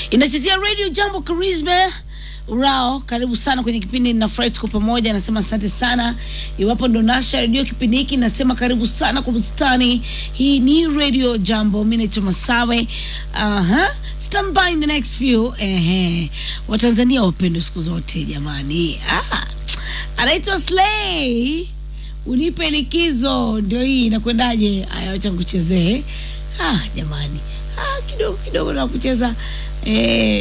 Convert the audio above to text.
inachezea radio jambo charisma urao karibu sana kwenye kipindi nafurahi tuko pamoja nasema asante sana iwapo ndo nasha redio kipindi hiki nasema karibu sana kwa bustani hii ni radio jambo mi naitwa masawe Aha. stand by in the next few Ehe. watanzania wapendwa siku zote jamani ah. anaitwa slay unipe likizo ndio hii inakwendaje aya wacha nikuchezee ah, jamani ah, kidogo kidogo na kucheza eh,